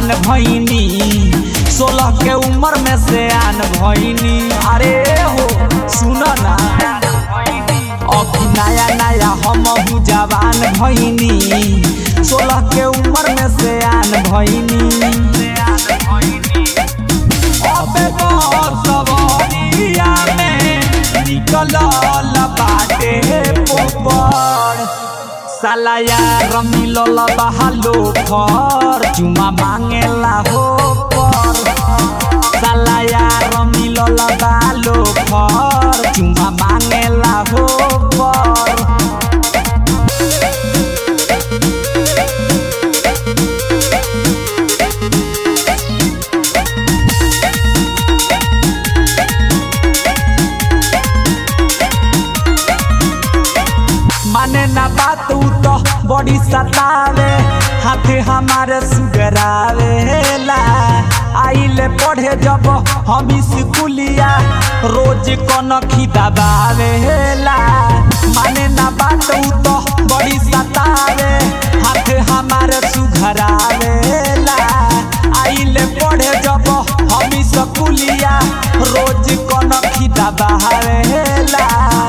जवान भैनी सोलह के उम्र में से आन भैनी अरे हो सुन ना अभी नया नया हम जवान भैनी सोलह के उम्र में से आन भैनी अबे सवरिया में निकल बाटे पोपड़ साला यार मिलल बहालो फर चुमा मांगेला हो पर साला यार मिलल बालो फर चुमा मांगेला हो पर माने ना बात उ तो बड़ी सतावे हाथे हमारे सुगरावेला आइले पढ़े जब हम स्कूलिया रोज कनखी दबावेला माने ना बात उ तो बड़ी सतावे हाथे हमारे सुघरावेला आइले पढ़े जब हम स्कूलिया रोज कनखी दबावेला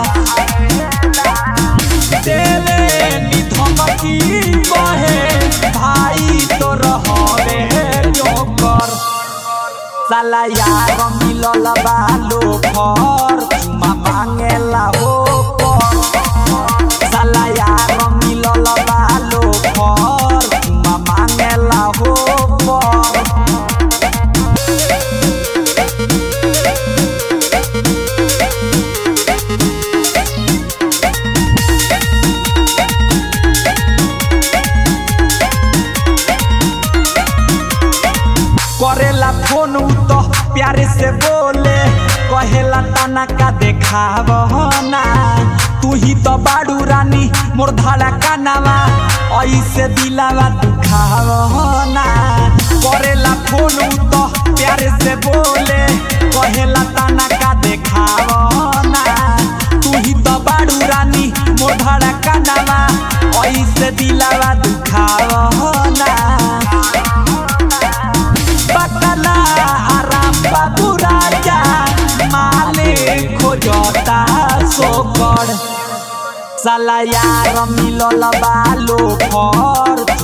देवे नी धमकी कहे भाई तो रहवे जोकर साला यार मिलल बालो फर चुमा मांगेला हो पर साला यार मिलल बालो फर चुमा मांगेला हो पर करेला फोन उ तो प्यारे से बोले कहेला तना का देखाव ना तू ही तो बाड़ू रानी मोर धाड़ा कानावा ऐसे दिलावा दुखाव ना करेला फोन उ तो प्यारे से बोले कहेला तना का देखाव ना तू ही तो बाड़ू रानी मोर धाड़ा कानावा ऐसे दिलावा दुखाव ना पकला आराम बाबू राजा माले खोजता सोकर साला यार मिलल बालो फर